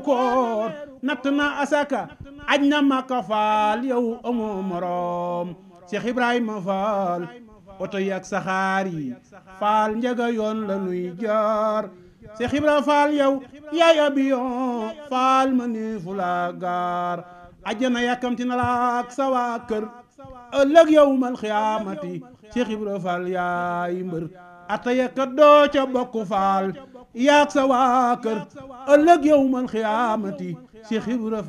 koor natt na asaka aj na Makka faal yow amoo moroom Cheikh Ibrahima Faal oto yi ak saxaar yi faal njaga yoon la nuy jaar Cheikh Ibrahima Faal yow yaay abiyon faal ma ni fu la gaar ajjana yàkkamti na la ak sa waa kër ëllëg yow mal xiyaamati Cheikh Ibrahima Faal yaay mbër ata yekkat doo ca bokk faal yaag sa waa kër ëllëg yow mal xiyaamati Cheikh Ibrahima